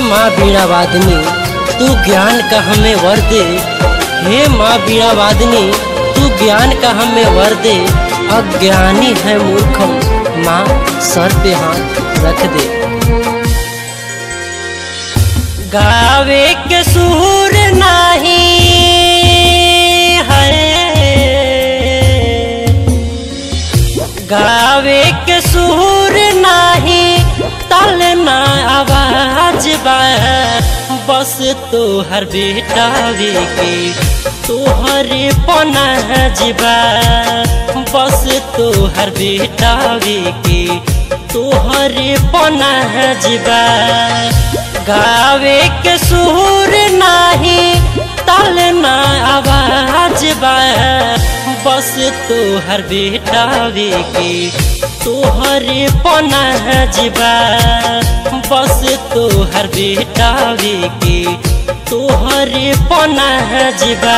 माँ बीणा वादनी तू ज्ञान का हमें वर दे हे माँ बीणा वादनी तू ज्ञान का हमें वर दे अज्ञानी है मूर्खम माँ सर पे हाथ रख दे गावे के सूर नहीं है गावे के सूर नहीं तल ना आवाज बा बस तोहर बेटावे के तोहरे पनाजबा बस तोहर बेटावे के तोहरे पनाजबा गावे के सूर नहीं तल ना आवाज बा बस तोहर बेटावे के तोहरे पनाजबा बस तोहर बेटावे के तोहरे पनाजबा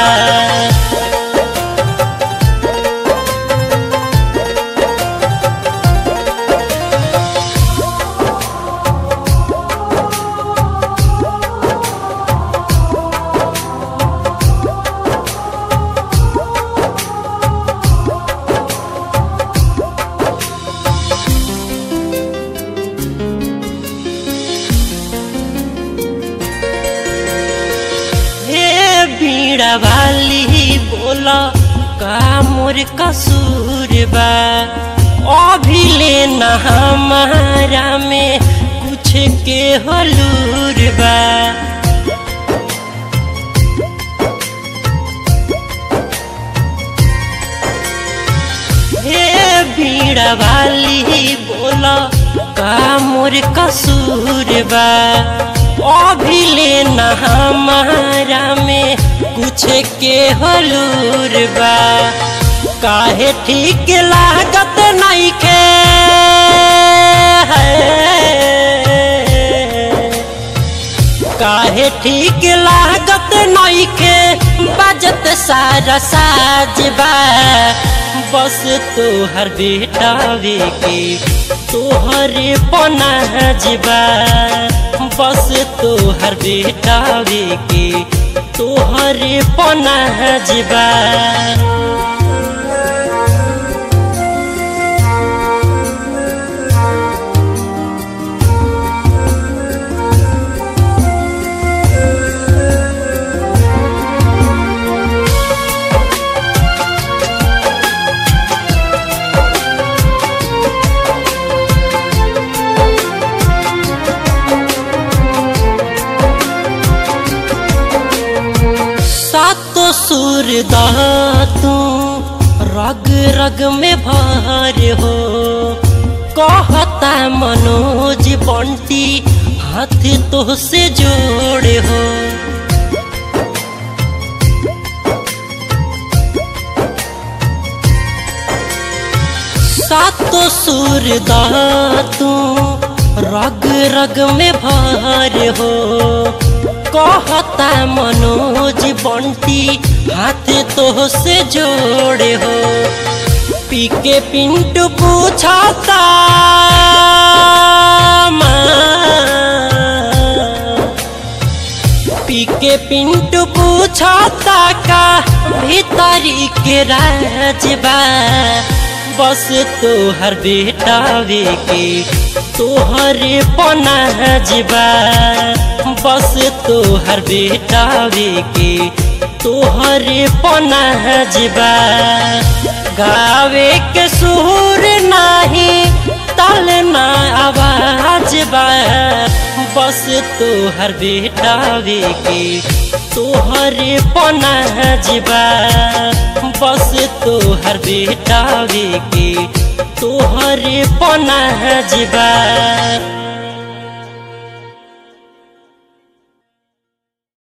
हे बीड़ा वाली बोला का मोर कसूर बा अभी लेना हमारा में कुछ के हलूर बा हे बीड़ा वाली बोला का मोर कसूर बा अभी लेना हमारा में कुछ के हलूर बा काहे ठीक लागत नहीं के काहे ठीक लागत नहीं के बजत सारा साजबा बस तोहर बेटावे के तोहरे पनाजबा बस तोहर बेटावे के तोहरे पनाजबा सातो सुर तू रग रग में भार हो कहता मनोज बंटी हाथ तो से जोड़े हो सातो सुर तू रग रग में भार हो कहता मनोज बंटी हाथ तो से जोड़े हो पी के पिंटू पूछता पी के पिंटू पूछता का भीतरी के राजबा बस तोहर बेटावे के तोहरे पनाजबा बस तोहर बेटावे के तोहरे पनाजबा गावे के सुर नहीं तल ना आवाज बा बस तोहर बेटावे के तोहरे पनाजबा बस तोहर बेटावे के तोहरे पनाजबा